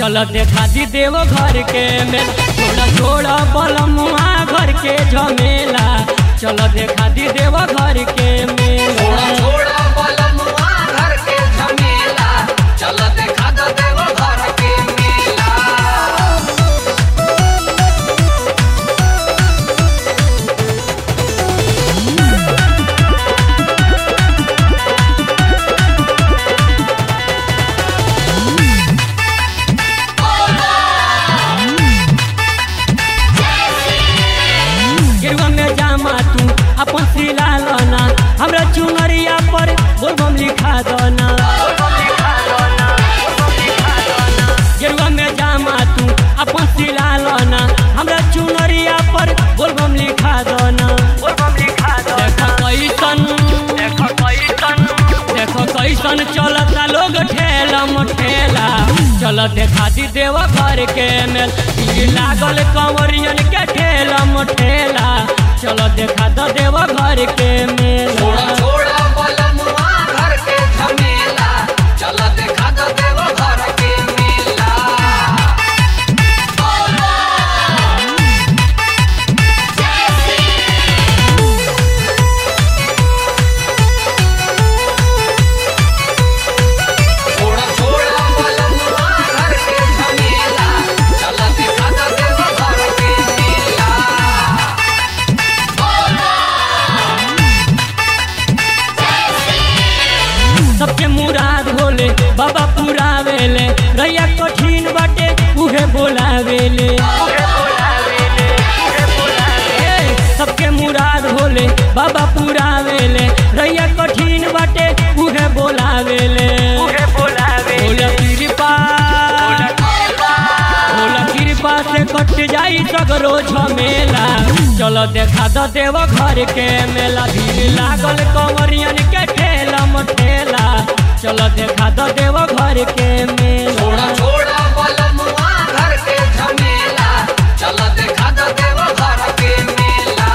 चल देखा दी देव घर के मेल छोड़ा छोड़ा बलमुआ घर के झमेला चल देखा दी देव घर के मेला छोड़ा छोड़ा बलमुआ घर के झमेला चल देखा दो देव घर के मेला गिरवा में जामा तू अपन सिला लना हमरा चुनरिया पर बोलबम लिखा दना गिरवा में जामा तू अपन सिला लना हमरा चुनरिया पर बोलबम लिखा दना देखो कैसन देखो कैसन देखो कैसन चलता लोग ठेला मठेला चल देखा दी देव घर के मेल भीड़ लागल कंवरियन के ठेला मठेला चल देखा द देव घर के मेल छोड़ा छोड़ा बलमुआ घर के झमेला चल देखा दो देव घर के मेला छोड़ा छोड़ा बलमुआ घर के झमेला चल देखा दो देव घर के मेला सबके मुराद होले बाबा पुरावेले रैया कठिन बाटे उहे बोलावेले ए, सबके मुराद होले बाबा पुरावेले रैया कठिन बाटे उहे बोलावेले भोला कृपा भोला कृपा से कट जाई सगरो झमेला चलो देखा द देव घर के मेला भीड़ लागल कंवरियन के ठेला मठेला चलो देखा द देव घर के मेला छोड़ा छोड़ा बलमुआ घर के झमेला चल देखा दो देव घर के मेला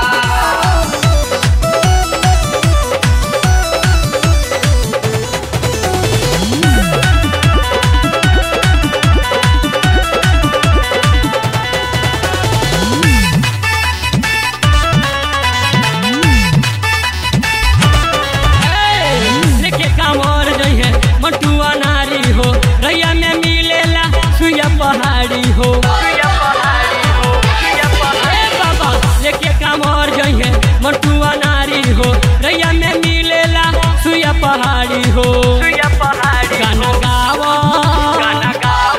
लेके कांवर जइहे मटुआ नारी हो रैया में मिलेला सुइया पहाड़ी हो ए बाबा लेके कांवर जइहे मटुआ नारी हो रैया में मिलेला सुइया पहाड़ी हो गाना गावा गाना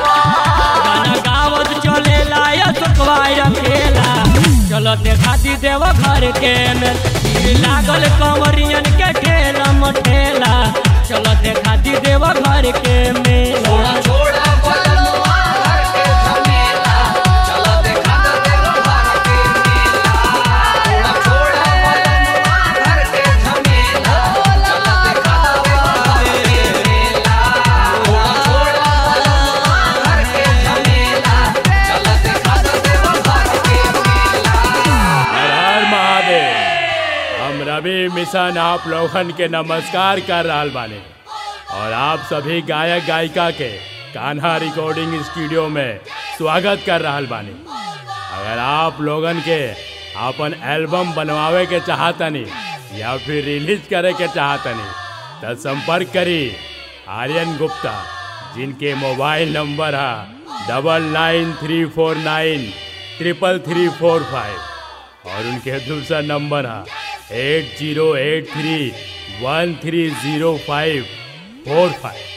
गावत चलेला या सुखवाई रखेला चलो देखा दी देव घर के मेल भीड़ लागल कंवरियन के ठेला मठेला चलो देखा दी देव घर के मेला छोड़ा छोड़ा बलमुआ घर के झमेला चल देखा दो देव घर के मेला छोड़ा छोड़ा बलमुआ घर के झमेला चल देखा दो देव घर के मेला छोड़ा छोड़ा बलमुआ घर के झमेला चल देखा दो देव घर के मेला हर हर महादेव हम रवि मिशन आप लोगन के नमस्कार कर रहल बानी और आप सभी गायक गायिका के कान्हा रिकॉर्डिंग स्टूडियो में स्वागत कर रहल बानी अगर आप लोगन के अपन एल्बम बनवावे के चाहतनी या फिर रिलीज करे के चाहतनी तो संपर्क करी आर्यन गुप्ता जिनके मोबाइल नंबर है double nine three four nine triple three four five और उनके दूसरा नंबर है eight zero eight three one three zero five four five